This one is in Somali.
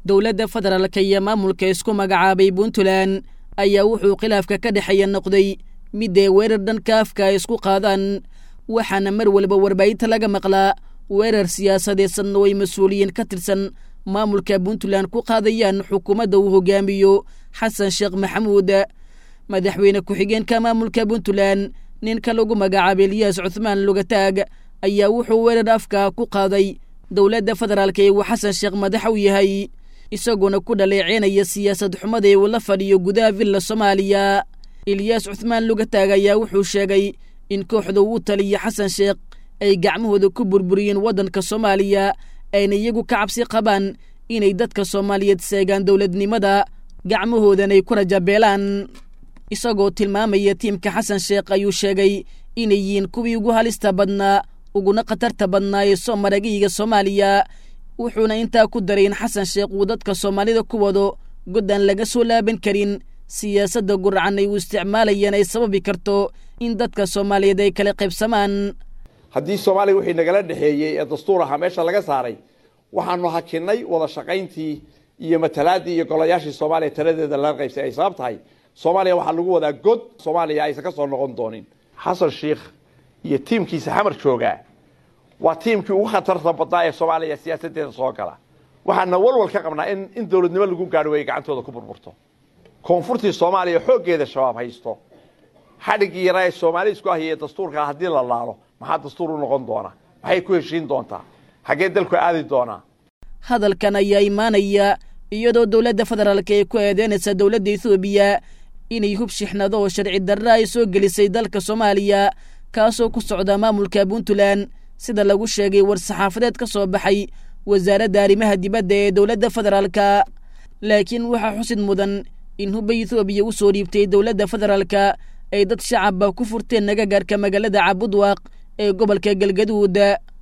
dowladda federaalka iyo maamulka isku magacaabay puntland ayaa wuxuu khilaafka ka dhexeeya noqday midday weerar dhanka afka ay isku qaadaan waxaana mar walba warbaahinta laga maqlaa weerar siyaasadeedsanna oo ay mas-uuliyiin ka tirsan maamulka puntland ku qaadayaan xukuumadda uu hogaamiyo xasan sheekh maxamuud madaxweyne ku-xigeenka maamulka puntland ninka lagu magacaabay eliyaas cuthmaan lugataag ayaa wuxuu weerar afka ku qaaday dowladda federaalka ee uu xasan sheekh madax u yahay isagoona ku dhaleeceynaya siyaasad xumada ee uu la fadhiyo gudaha villa soomaaliya eliyaas cuthmaan lugataag ayaa wuxuu sheegay in kooxda uu taliya xasan sheekh ay gacmahooda ku burburiyeen waddanka soomaaliya ayna iyagu ka cabsi qabaan inay dadka soomaaliyeed seegaan dowladnimada gacmahoodan ay ku rajabeelaan isagoo tilmaamaya tiimka xasan sheekh ayuu sheegay inay yihiin kuwii ugu halista badnaa uguna khatarta badnaa ee soo maragiyiga soomaaliya wuxuuna intaa ku daray in xasan sheekh uu dadka soomaalida ku wado god aan laga soo laaban karin siyaasadda guracan ay u isticmaalayaan ay sababi karto in dadka soomaaliyeed ay kala qaybsamaan haddii soomaaliya wixii nagala dhexeeyey ee dastuur ahaa meesha laga saaray waxaanu hakinay wada shaqayntii iyo matalaadii iyo golayaashii soomaaliya taladeeda laga qaybsay ay sabab tahay soomaaliya waxaa lagu wadaa god soomaaliya aysan ka soo noqon doonin xasan sheikh iyo tiimkiisa xamar joogaa waa tiimkii ugu khatarta badnaa ee soomaaliya siyaasaddeeda soo gala waxaana walwal ka qabnaa in in dowladnimo lagu gaadho ay gacantooda ku burburto koonfurtii soomaaliya xooggeeda shabaab haysto xadhiggii yaraa ee soomaali isku ahiyay dastuurkaa haddii la laalo maxaa dastuur u noqon doona maxay ku heshiin doontaa xaggee dalku aadi doonaa hadalkan ayaa imaanaya iyadoo dowladda federaalka ay ku eedeynaysa dowladda ethoobiya inay hub shixnado oo sharci darra ay soo gelisay dalka soomaaliya kaasoo ku socda maamulka puntland sida lagu sheegay war-saxaafadeed ka soo baxay wasaaradda arrimaha dibadda ee dowladda federaalka laakiin waxaa xusid mudan in hubba ethoobiya u soo dhiibtay dowladda federaalka ay dad shacabba ku furteen nagagaarka magaalada cabudwaaq ee gobolka galgaduud